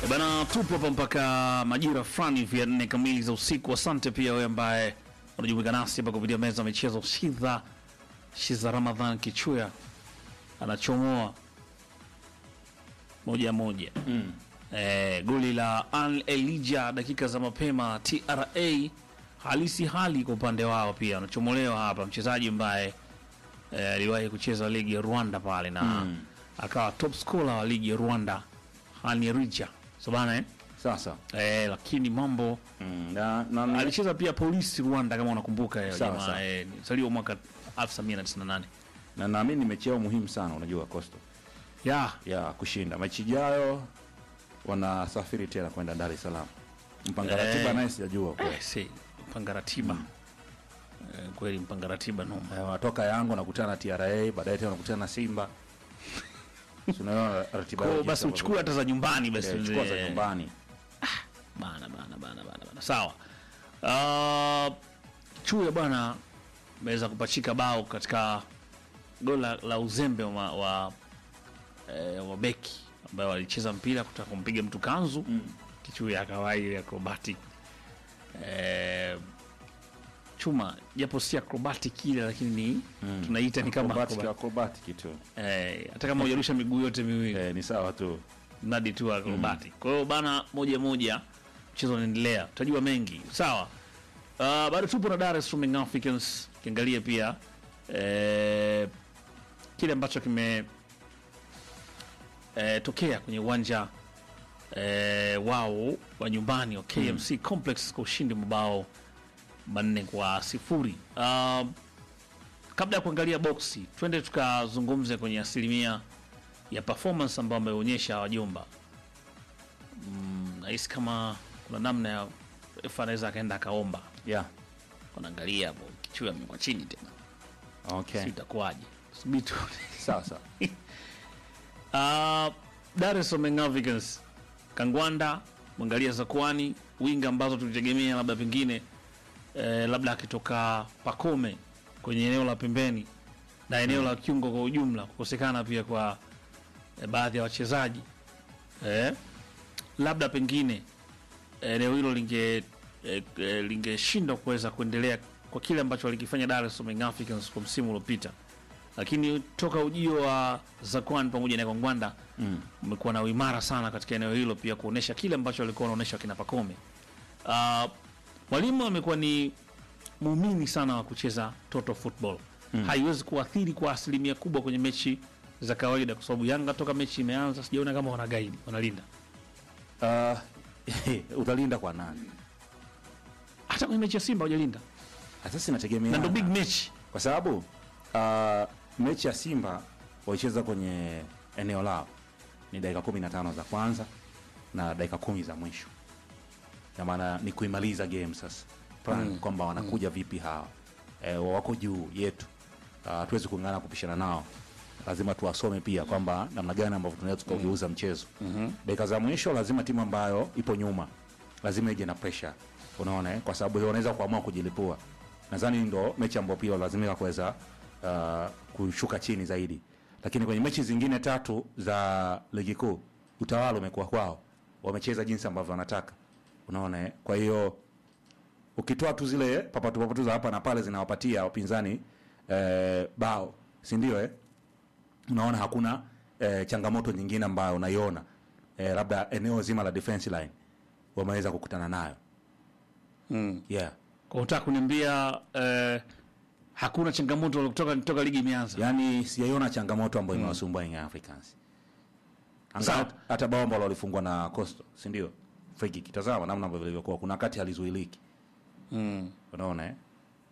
Bana, tupo hapa mpaka majira fulani vya nne kamili za usiku. Asante pia wewe ambaye unajumuika nasi hapa kupitia meza ya michezo. Shidha Shiza Ramadhan Kichuya anachomoa moja moja mm. Eh, goli la Al Elija dakika za mapema. TRA halisi hali kwa upande wao pia anachomolewa hapa mchezaji ambaye eh, aliwahi kucheza ligi ya Rwanda pale na akawa top scorer wa ligi ya Rwanda Hanirija so bana eh? Sasa Eh, lakini mambo mm, na, na, na, alicheza pia polisi Rwanda kama unakumbuka hiyo Sawa, jamaa sawa. eh, zaliwa mwaka 1998 na naamini mechi yao muhimu sana, unajua Coastal ya ya kushinda mechi ijayo, wanasafiri tena kwenda Dar es Salaam. Mpanga Eh. ratiba naye sijajua kwa eh, si mpanga ratiba eh, kweli mpanga ratiba noma Eh, wanatoka Yanga wanakutana na TRA, baadaye tena wanakutana na Simba. Si unaona ratiba kwa yao basi jinsi uchukue hata za nyumbani basi ambavyo- eh, chukua za eh, nyumbani. bana bana bana bana bana sawa uh, chuya bwana ameweza kupachika bao katika goli la, la uzembe wa, wa, eh, wa beki ambayo walicheza mpira kutaka kumpiga mtu kanzu mm. kichuya akawai acrobatic eh, chuma japo si acrobatic ile lakini ni tunaita ni kama Acrobatic, acrobatic. acrobatic tu. eh, hata kama hujarusha miguu yote miwili Eh, ni sawa tu. mradi tu acrobatic. Kwa hiyo bana, moja moja mchezo unaendelea, tutajua mengi sawa. Uh, bado tupo na Dar es Salaam Young Africans, kiangalia pia eh, kile ambacho kime eh, tokea kwenye uwanja eh, wao wa nyumbani wa KMC Complex kwa ushindi mabao manne kwa sifuri. Uh, kabla ya kuangalia boksi, twende tukazungumze kwenye asilimia ya performance ambayo ameonyesha wajomba. Mm, nahisi kama kuna namna ya refa anaweza akaenda akaomba, Yeah. wanaangalia hapo kichwa amekwa chini tena, Okay. si itakuwaje? Subiri tu. Sawa sawa. Uh, Dar es Salaam Young Africans Kangwanda, mwangalia Zakwani, winga ambazo tulitegemea labda pengine eh, labda akitoka Pakome kwenye eneo la pembeni na eneo la kiungo kwa ujumla, kukosekana pia kwa eh, baadhi ya wachezaji eh, labda pengine eneo hilo linge eh, eh, lingeshindwa kuweza kuendelea kwa kile ambacho walikifanya Dar es Salaam Young Africans kwa msimu uliopita, lakini toka ujio wa Zakwan pamoja na Kangwanda umekuwa na uimara sana katika eneo hilo, pia kuonesha kile ambacho walikuwa wanaonesha kina Pakome. Uh, mwalimu amekuwa ni muumini sana wa kucheza total football haiwezi kuathiri kwa asilimia kubwa kwenye mechi za kawaida, kwa sababu Yanga toka mechi imeanza sijaona kama wanagaidi wanalinda Uh, utalinda kwa nani? hata kwenye mechi ya Simba hawajalinda, Sasa inategemea na ndo big match kwa sababu uh, mechi ya Simba walicheza kwenye eneo lao ni dakika 15 za kwanza na dakika kumi za mwisho, na maana ni kuimaliza game sasa plan kwamba wanakuja vipi hawa e, wako juu yetu, uh, tuwezi kung'ana kupishana nao, lazima tuwasome pia kwamba namna gani ambavyo tunaweza tukaugeuza mchezo. Dakika za mwisho lazima timu ambayo ipo nyuma lazima ije na pressure, unaona eh? kwa sababu wanaweza kuamua kujilipua. Nadhani ndo mechi ambayo pia lazimika kuweza uh, kushuka chini zaidi, lakini kwenye mechi zingine tatu za ligi kuu utawala umekuwa kwao, wamecheza jinsi ambavyo wanataka, unaona eh? kwa hiyo ukitoa tu zile papatu papatu za hapa na pale zinawapatia wapinzani eh, bao, si ndio eh? unaona hakuna eh, changamoto nyingine ambayo unaiona eh, labda eneo zima la defense line wameweza kukutana nayo yeah. kwa utaka kuniambia eh, hakuna changamoto kutoka toka ligi imeanza. Yaani sijaiona changamoto ambayo imewasumbua Young Africans. Anga Sawa. hata bao ambalo walifungwa na Coastal, si ndio? Free kick. Tazama namna ambavyo ilivyokuwa. Kuna wakati halizuiliki. Mm. Unaona eh?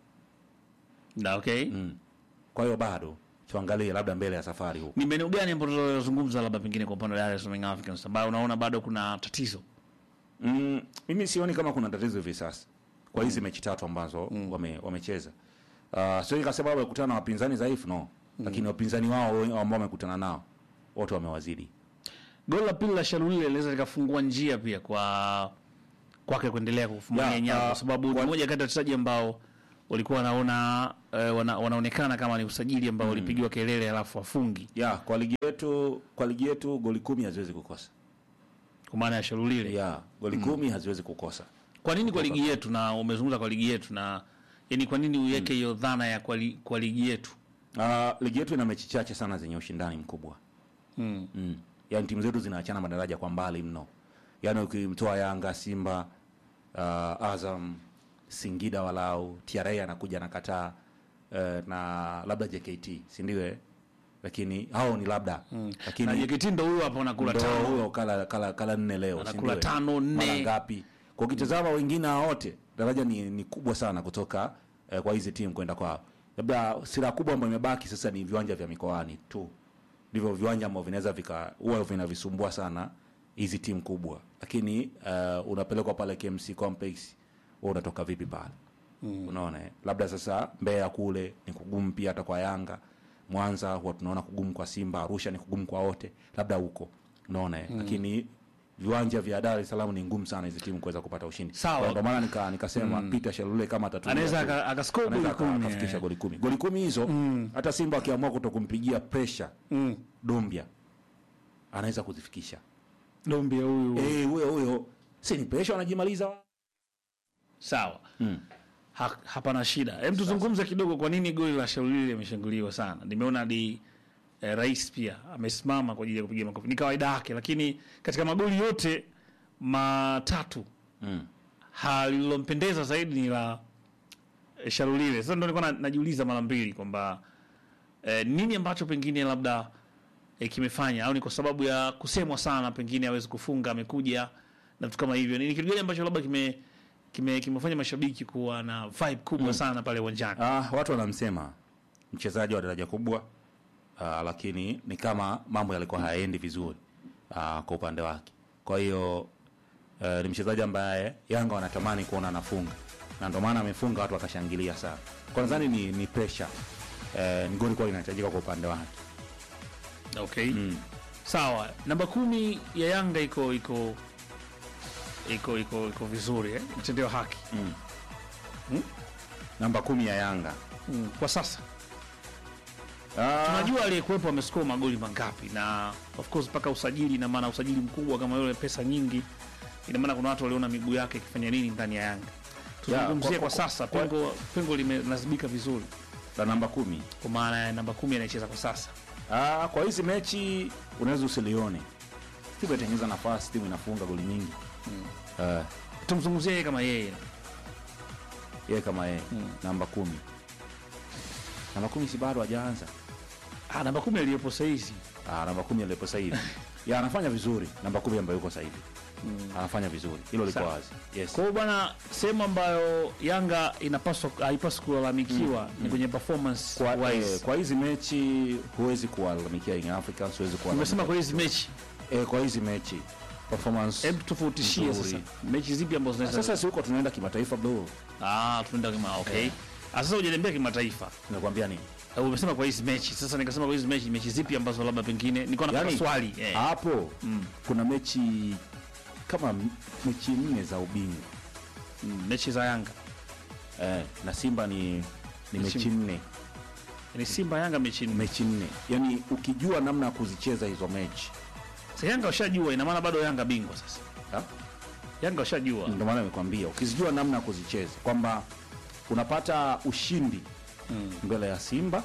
Na okay. Mm. Kwa hiyo bado tuangalie labda mbele ya safari huko. Ni maeneo gani ambayo tunazungumza labda pengine kwa upande wa Dar es Salaam Young Africans ambayo unaona bado kuna tatizo? Mm, mimi sioni kama kuna tatizo hivi sasa kwa hizi mechi tatu ambazo wame, wamecheza. Uh, sio kwa sababu wamekutana na wapinzani dhaifu no. Lakini wapinzani wao ambao wamekutana nao wote wamewazidi. Goli la pili la Shalulile linaweza likafungua njia pia kwa kwake kuendelea kufumania Ya, nyavu ah, kwa sababu ni moja kati ya wachezaji ambao walikuwa wanaona eh, wana, wanaonekana kama ni usajili ambao walipigiwa kelele halafu wafungi. Ya, kwa ligi yetu kwa ligi yetu goli kumi haziwezi kukosa. kwa maana ya Shalulile. ya goli kumi haziwezi kukosa Kwa nini kwa ligi yetu, na umezungumza kwa ligi yetu, na yani kwa nini uweke hiyo dhana ya kwa, li, kwa ligi yetu? Uh, ligi yetu ina mechi chache sana zenye ushindani mkubwa Mm. mm. Yaani timu zetu zinaachana madaraja kwa mbali mno, yaani ukimtoa Yanga, Simba, uh, Azam, Singida walau TRA anakuja anakataa uh, na labda JKT si ndio? eh? Lakini hao ni labda mm. Na lakini JKT ndo huyo hapo anakula ndo tano. huyo kala, kala, kala nne leo si Anakula ndio, eh? tano, nne. mara ngapi? Kwa ukitazama wengine hao wote daraja ni, ni kubwa sana kutoka eh, kwa hizi timu kwenda kwao. Labda sira kubwa ambayo imebaki sasa ni viwanja vya mikoani tu, ndivyo viwanja ambavyo vinaweza vika huwa vinavisumbua sana hizi timu kubwa, lakini uh, unapelekwa pale KMC Complex, wewe unatoka vipi pale? mm. Unaona, eh? labda sasa Mbeya kule ni kugumu pia, hata kwa Yanga. Mwanza huwa tunaona kugumu kwa Simba, Arusha ni kugumu kwa wote, labda huko unaona, eh? lakini viwanja vya Dar es Salaam ni ngumu sana hizi timu kuweza kupata ushindi. Sawa. Kwa Ndio maana nika nikasema Peter Shalule kama atatumia Anaweza tu- aka- akascore anaweza goli aka- kumi, akafikisha eh. goli kumi. Goli kumi hizo hata Simba akiamua kutokumpigia pressure Mm. Dombia anaweza kuzifikisha. Dombia huyu. Eh, huyo huyo si ni pressure wanajimaliza. Sawa. Mm. Ha, hapana shida. Hem, tuzungumze kidogo kwa nini goli la Shaulili limeshanguliwa sana. Nimeona hadi eh, rais pia amesimama kwa ajili ya kupiga makofi. Ni kawaida yake, lakini katika magoli yote matatu Mm. ha lililompendeza zaidi ni la eh, Shalulile. Sasa ndio nilikuwa na- najiuliza mara mbili kwamba eh, nini ambacho pengine labda eh, kimefanya au ni kwa sababu ya kusemwa sana, pengine hawezi kufunga, amekuja na vitu kama hivyo. Ni kitu gani ambacho labda kime kime kimefanya mashabiki kuwa na vibe kubwa sana pale uwanjani? Ah, watu wanamsema mchezaji wa daraja kubwa ah, lakini ni kama mambo yalikuwa hayaendi vizuri ah, kwa upande wake. Kwa hiyo eh, ni mchezaji ambaye Yanga wanatamani kuona anafunga na ndio maana amefunga, watu wakashangilia sana. Kwa nadhani ni, ni pressure eh, ni goli kwa inahitajika kwa upande wake. Okay. Mm. Sawa. Namba kumi ya Yanga iko iko iko iko iko vizuri eh? Mtendewa haki. Mm. Mm. Namba kumi ya Yanga Mm. Kwa sasa ah, tunajua aliyekuwepo amescore magoli mangapi, na of course mpaka usajili, ina maana usajili mkubwa kama yule, pesa nyingi, ina maana kuna watu waliona miguu yake ikifanya nini ndani ya Yanga. Tuzungumzie kwa- kwa, kwa- sasa, kwa- pengo pengo limelazimika vizuri, la namba kumi kwa maana ya namba kumi anayecheza kwa sasa. ah, kwa hizi mechi unaweza usilione timu inatengeneza nafasi, timu inafunga goli nyingi mm. Tumzungumzie yeye kama yeye yeye kama yeye Mm. namba kumi namba kumi si bado hajaanza ah, namba kumi aliyepo saizi ah, namba kumi alipo sasa hivi ya anafanya vizuri namba kumi ambayo yuko sasa hivi anafanya vizuri hilo liko Sawa. wazi yes Kwa hiyo bwana, sehemu ambayo Yanga inapaswa haipaswi kulalamikiwa ni kwenye performance kwa, wise. eh, kwa hizi mechi huwezi kuwalalamikia Young Africans huwezi Nimesema kuwalalamikia kwa hizi mechi, eh, kwa hizi mechi performance hebu tofautishie Nzuri. sasa mechi zipi ambazo zinaweza sasa si huko tunaenda kimataifa bro ah, tunaenda kama okay. Eh. Ah, sasa hujaniambia kimataifa. nakwambia nini Uh, umesema kwa hizi mechi. Sasa nikasema kwa hizi mechi, mechi zipi ambazo labda pengine nilikuwa napata Yaani, swali eh. hapo Mm. kuna mechi kama m- mechi nne za ubingwa Mm, mechi za Yanga eh, na Simba ni ni Mechi mechi nne ni Simba Yanga mechi nne. mechi nne yani ukijua namna ya kuzicheza hizo mechi Sasa Yanga washajua, ina maana bado Yanga bingwa sasa. ha? Yanga washajua. ndio maana nimekwambia ukizijua namna ya kuzicheza kwamba unapata ushindi Mm. mbele ya Simba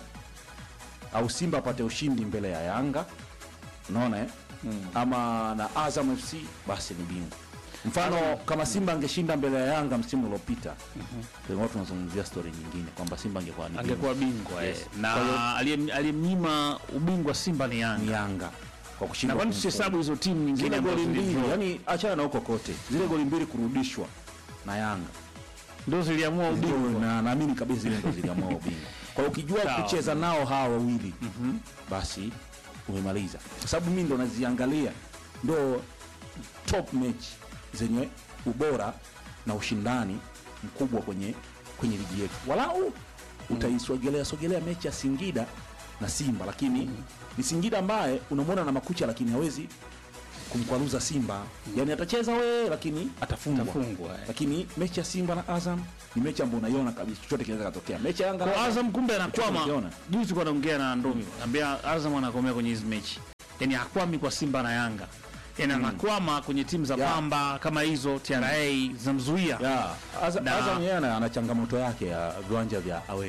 au Simba apate ushindi mbele ya Yanga unaona eh? Mm. ama na Azam FC basi ni bingwa mfano kama Simba angeshinda mbele ya Yanga msimu uliopita mm tunazungumzia story nyingine kwamba Simba angekuwa ni bingwa. Angekuwa bingwa Yes. eh. Kwa hiyo- Na aliyem- aliyemnyima ubingwa Simba ni ni Yanga. Yanga kwa Na kushinda kwani kumfunga. tusihesabu hizo timu nyingine zile ambazo goli mbili zilidraw? yani achana na huko kote zile goli mbili kurudishwa na Yanga ndio ziliamua Ndio, ubingwa. na naamini kabisa zile ndo ziliamua ubingwa kwa hiyo ukijua Sawa. kucheza nao hawa wawili basi umemaliza kwa sababu mi ndo naziangalia ndo top match zenye ubora na ushindani mkubwa kwenye kwenye ligi yetu walau utaisogelea sogelea mechi ya Singida na Simba lakini ni Singida ambaye unamwona na makucha lakini hawezi kumkwaruza Simba yani atacheza we lakini atafungwa Atafungwa, eh. lakini mechi ya Simba na Azam ni mechi ambayo unaiona kabisa chochote kinaweza katokea mechi ya Yanga na Kwa Azam Azam kumbe anakwama. unakiona. Juzi tulikuwa naongea na Ndomi, ambia Azam anakomea kwenye hizi mechi, yaani hakwami kwa Simba na Yanga, yani anakwama kwenye timu za Yeah. Pamba kama hizo TRA zinamzuia ya Azam Na- Azam yeye ana ana changamoto yake ya viwanja vya away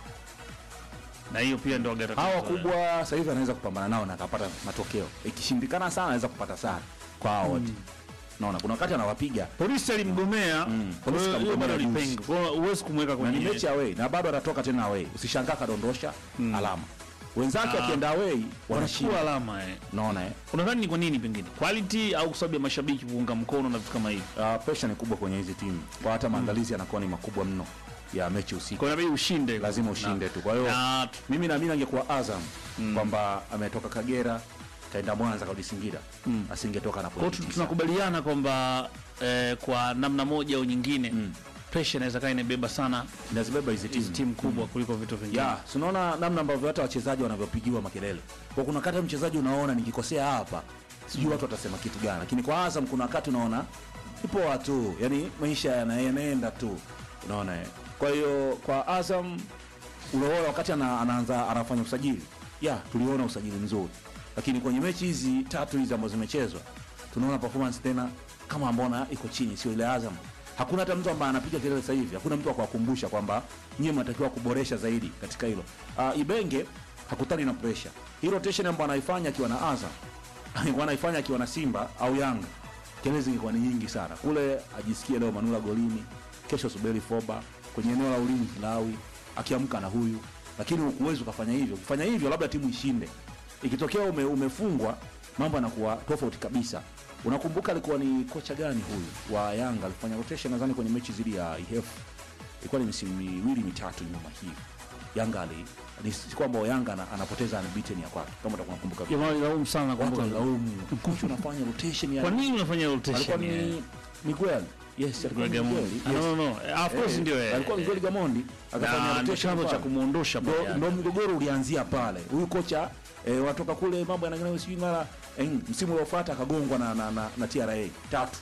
na hiyo pia ndio gari hawa wakubwa sasa hivi anaweza kupambana nao na akapata matokeo ikishindikana sana anaweza kupata sare kwa hao wote naona kuna wakati anawapiga polisi alimgomea Mm. kwa hiyo Polisi hiyo bado kamgomea ni juzi. pengo kwa hiyo huwezi kumweka na ni kwenye mechi away na bado atatoka tena away usishangaa kadondosha alama wenzake Ah. wakienda away wanachukua wanashinda alama eh. naona eh unadhani ni kwa nini pengine quality au kwa sababu ya mashabiki kuunga mkono na vitu kama hivi uh, pressure ni kubwa kwenye hizi timu kwa hata maandalizi yanakuwa ni makubwa mno ya mechi usiku kwa hiyo inabidi ushinde lazima ushinde tu kwa hiyo na mimi naamini angekuwa Azam kwamba ametoka Kagera kaenda Mwanza karudi Singida asingetoka na kwa hiyo pointi tu- tisa. tunakubaliana kwamba eh, kwa namna moja au nyingine pressure inaweza kaa inabeba sana inazibeba hizi hizi timu timu kubwa kuliko vitu vingine ya si unaona namna ambavyo hata wachezaji wanavyopigiwa makelele kwa kuna wakati mchezaji unaona nikikosea hapa sijui watu watasema kitu gani lakini kwa Azam kuna wakati unaona ipo watu yani maisha yana- yanaenda tu unaona eh. kwa hiyo kwa Azam unaona wakati ana, anaanza anafanya usajili ya tuliona usajili mzuri lakini kwenye mechi hizi tatu hizi ambazo zimechezwa tunaona performance tena kama mbona iko chini sio ile Azam hakuna hata mtu ambaye anapiga kelele sasa hivi hakuna mtu akuwakumbusha kwamba nyie mnatakiwa kuboresha zaidi katika hilo uh, Ibenge hakutani na pressure hii rotation ambayo anaifanya akiwa na Azam alikuwa anaifanya akiwa na Simba au Yanga kelele zingekuwa ni nyingi sana kule ajisikie leo Manula golini kesho subiri Foba kwenye eneo la ulinzi Lawi akiamka na huyu lakini huwezi ukafanya hivyo ukifanya hivyo labda timu ishinde ikitokea ume, umefungwa mambo yanakuwa tofauti kabisa unakumbuka alikuwa ni kocha gani huyu wa Yanga alifanya rotation nadhani kwenye mechi zili ya IHF ilikuwa ni misimu miwili mitatu nyuma hivi Yanga ali ni si kwamba Yanga ana- anapoteza unbeaten ya kwake kama utakuwa unakumbuka vizuri. jamaa laumu sana watu kumbuka wanalaumu kocha unafanya rotation ya kwa nini unafanya alikuwa rotation ni eh? Miguel yes alikuwa ni Gamondi. Miguel Ah, yes. no, no, no. Eh, of course Eh, ndio eh. alikuwa Miguel Gamondi akafanya na ndio rotation chanzo cha pale. kumuondosha ndo, pale ndo mgogoro ulianzia pale huyu kocha eh, watoka kule mambo yanaendelea sijui mara eh, msimu uliofuata akagongwa na, na, na, na TRA tatu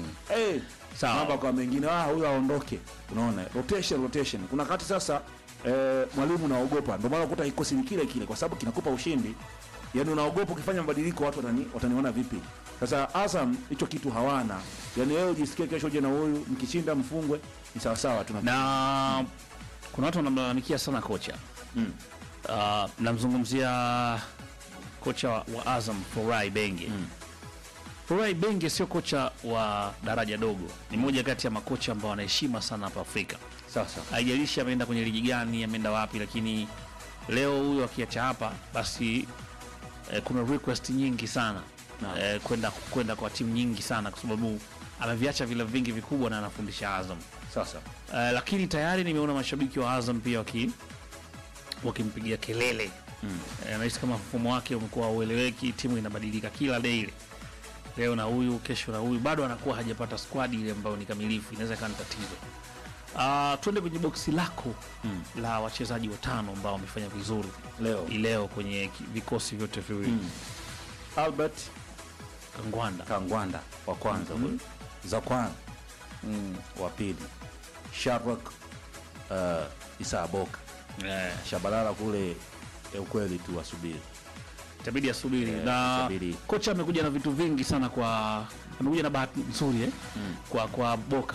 eh, Sawa. mambo kwa mengine ah huyu aondoke unaona rotation rotation kuna wakati sasa eh, mwalimu naogopa ndio maana ukuta kikosi ni kile kile kwa sababu kinakupa ushindi yani unaogopa ukifanya mabadiliko watu watani, wataniona vipi sasa Azam hicho kitu hawana yani wewe ujisikie kesho uje na huyu mkishinda mfungwe ni sawa sawa tu na na kuna watu wanamlalamikia sana kocha Mm. uh, namzungumzia kocha wa, wa Azam Forai Benge Mm. Forai Benge sio kocha wa daraja dogo, ni moja kati ya makocha ambao wanaheshima sana hapa Afrika. sasa Haijalishi ameenda kwenye ligi gani, ameenda wapi, lakini leo huyo akiacha hapa, basi eh, kuna request nyingi sana Naam. eh, kwenda kwenda kwa timu nyingi sana, kwa sababu ameviacha vila vingi vikubwa na anafundisha Azam. sasa Eh, lakini tayari nimeona mashabiki wa Azam pia waki wakimpigia kelele Mm. Eh, nahisi kama mfumo wake umekuwa haueleweki, timu inabadilika kila daily, leo na huyu, kesho na huyu, bado anakuwa hajapata squad ile ambayo ni kamilifu, inaweza ikawa ni tatizo. Uh, tuende kwenye boksi lako Mm. la wachezaji watano ambao wamefanya vizuri leo hii leo kwenye ki- vikosi vyote viwili Mm. Albert Kangwanda Kangwanda wa kwanza huyo Zakwan wa pili Shadrack uh, Isa Boka eh, Shabalala kule eh, ukweli tu asubiri itabidi asubiri Eh, na itabidi. kocha amekuja na vitu vingi sana kwa amekuja na bahati nzuri eh? Mm. kwa kwa Boka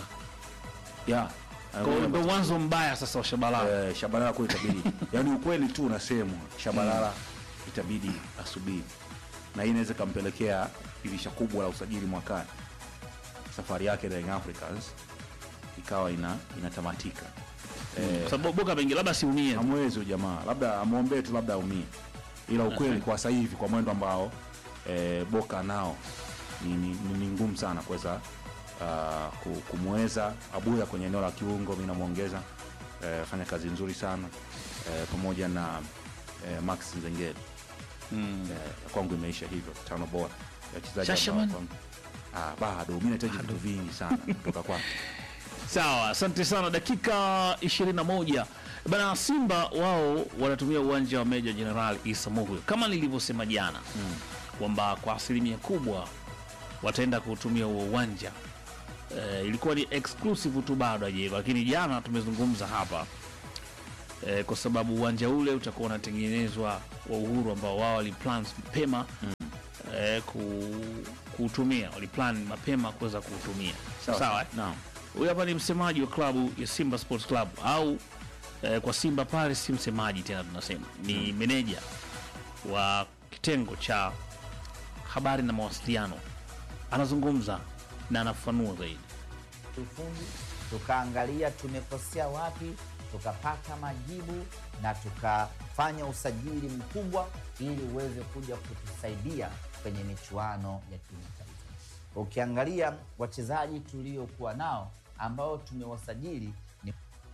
ya Kwa hiyo ndo mwanzo mbaya sasa wa Shabalala eh, Shabalala kule itabidi yani ukweli tu unasemwa Shabalala itabidi asubiri na hii inaweza ikampelekea dirisha kubwa la usajili mwakani safari yake na Young Africans ikawa ina inatamatika eh, kwa sababu Boka mengi labda siumie hamwezi huyu jamaa labda amwombee tu labda aumie ila ukweli kwa sasa hivi kwa mwendo ambao e, boka nao ni, ni, ni, ni ngumu sana kuweza uh, ku- kumweza abuya kwenye eneo la kiungo mi namwongeza e, fanya kazi nzuri sana e, pamoja na e, max nzengeli mm. e, kwangu imeisha hivyo tano bora Ya wachezaji Shashaman? ambao kwangu- ah, bado mi nahitaji vitu vingi sana kutoka kwake Sawa, asante sana. Dakika 21 bana. Simba wao wanatumia uwanja wa Meja Jenerali Isa Muhyo kama nilivyosema jana kwamba kwa asilimia kubwa wataenda kutumia huo uwanja. E, ilikuwa ni exclusive tu bado hajaiva, lakini jana tumezungumza hapa e, kwa sababu uwanja ule utakuwa unatengenezwa wa Uhuru ambao wao waliplan mapema eh, ku, kuutumia waliplan mapema kuweza kuutumia sawa sawa eh? Naam. Huyu hapa ni msemaji wa klabu ya Simba Sports Club au eh, kwa Simba pale si msemaji tena, tunasema ni meneja wa kitengo cha habari na mawasiliano. Anazungumza na anafafanua zaidi. ufundi tukaangalia tumekosea wapi, tukapata majibu na tukafanya usajili mkubwa ili uweze kuja kutusaidia kwenye michuano ya kimataifa. Ukiangalia wachezaji tuliokuwa nao ambao tumewasajili